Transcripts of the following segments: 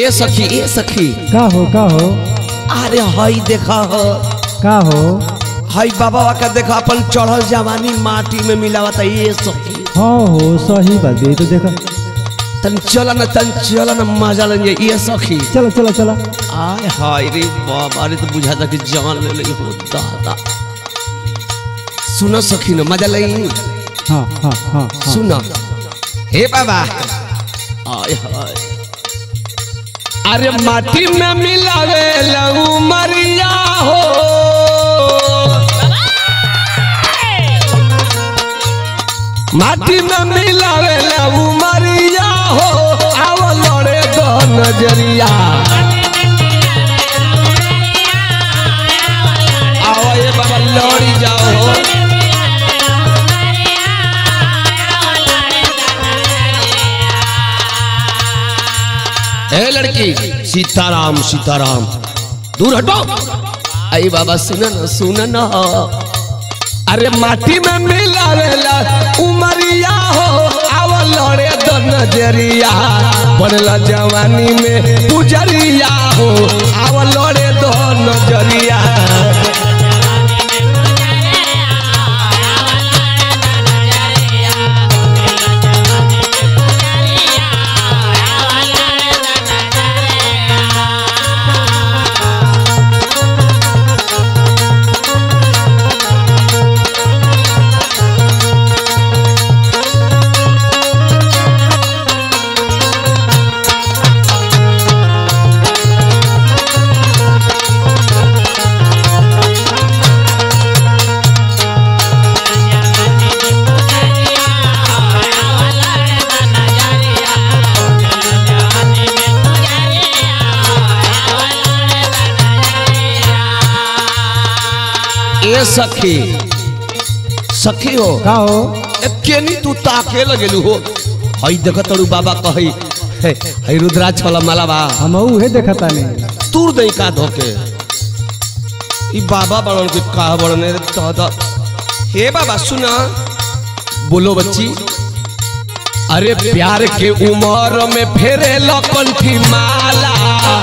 ए सखी ए सखी का हो का हो अरे हई देखा हो का हो हई बाबा का देखा अपन चढ़ल जवानी माटी में मिलावता ये सखी हाँ हो सही बात ये तो देखा तन चला न तन चला न मजा लेंगे ये सखी चलो चलो चलो आय हाय रे बाबा रे तो बुझा था कि जान ले ले हो दादा सुनो सखी न मजा लई हाँ हाँ हाँ हाँ सुनो हे बाबा आय हाय अरे माटी में मिलावे लऊ मरिया हो माटी में मिलावे लऊ मरिया हो आव लड़े दो नजरिया आओ ये बाबा लड़ी जाओ हो ए लड़की सीताराम सीताराम दूर हटो आई बाबा सुन न सुन न अरे माटी में मिलावेला उमरिया हो आव लड़े दो नजरिया बनला जवानी में पुजरिया हो आव लड़े दो नजरिया ए सखी सखी हो का हो ए, केनी तू ताके लगेलू हो हई देख तड़ू बाबा कही हे, हई रुद्राक्ष वाला माला बा हम उहे देखता नहीं तूर दई का धोके ई बाबा बड़न के का बड़ने रे दादा हे बाबा सुना बोलो बच्ची अरे प्यार के उमर में फेरे लकंठी माला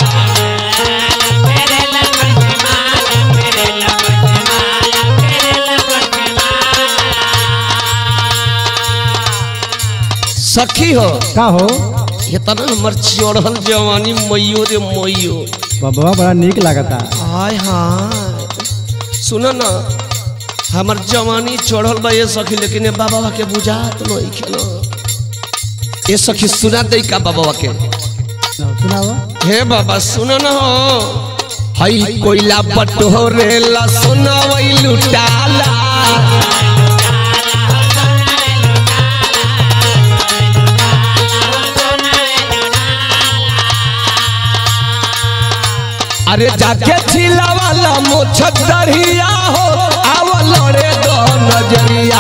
सखी हो का हो ये तना हमर चढ़ल जवानी मैयो रे मैयो बाबा बड़ा निक लागता हाय हाय सुनो ना हमर जवानी चढ़ल बा ये सखी लेकिन ये बाबा के बुझात नहीं के ना ये सखी सुना दे का बाबा के सुनाओ हे बाबा सुनो ना हो हई कोयला पटोरे ला सुना वही लुटाला अरे जाके छिला वाला मोछ दरिया हो आव लड़े दो नजरिया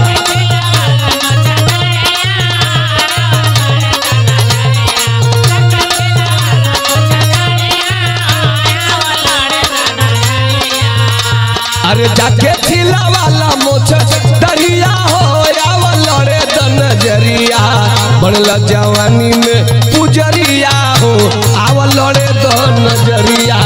अरे जाके छिला वाला मोछ दरिया हो आव लड़े दो नजरिया बनला जवानी में पुजरिया हो आव लड़े दो नजरिया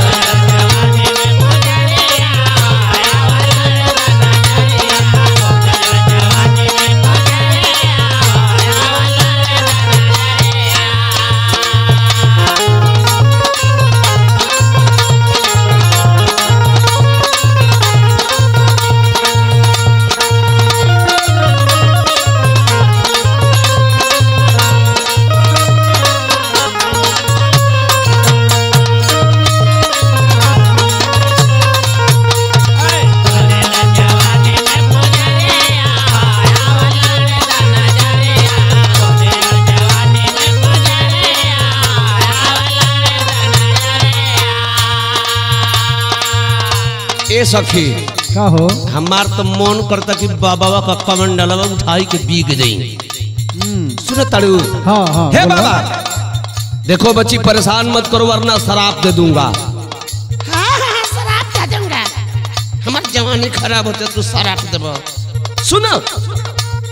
ए सखी का हो हमार तो मन करता कि बाबा का कमंडलवा उठाई के बीग जाई सुनो ताड़ू हाँ हाँ हे बोलो। बाबा देखो बच्ची परेशान मत करो वरना शराब दे दूंगा हाँ हाँ हाँ, शराब दे दूंगा हमार जवानी खराब होते तू शराब देबो सुनो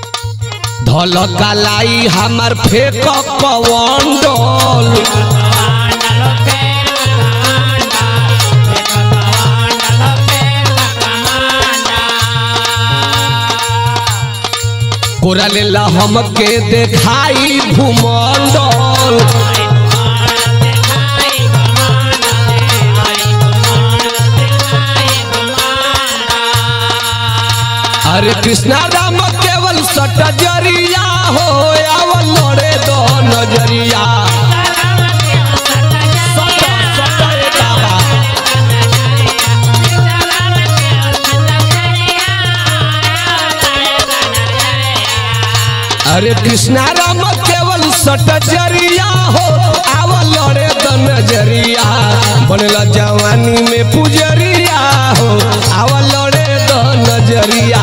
धल कलाई हमार फेक पवन डोल कोरा लेला हमके देखाई भूमंडल अरे कृष्णा राम केवल सटजरिया हो आवल लड़े दो नजरिया सट, सट रे बाबा। अरे कृष्णा राम केवल सटजरिया हो आवल लड़े दो नजरिया बनला जवानी में पुजरिया हो आवल लड़े दो नजरिया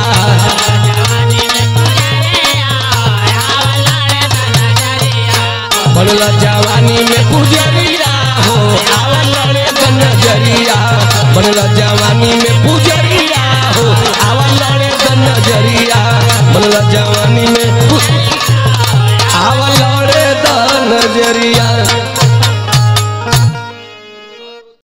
बनला जवानी में पुजरिया हो आवल लड़े दो नजरिया बनला जवानी में पुजरिया हो आवल लड़े दो नजरिया बनला जवानी में पु- आवल लड़े दो नजरिया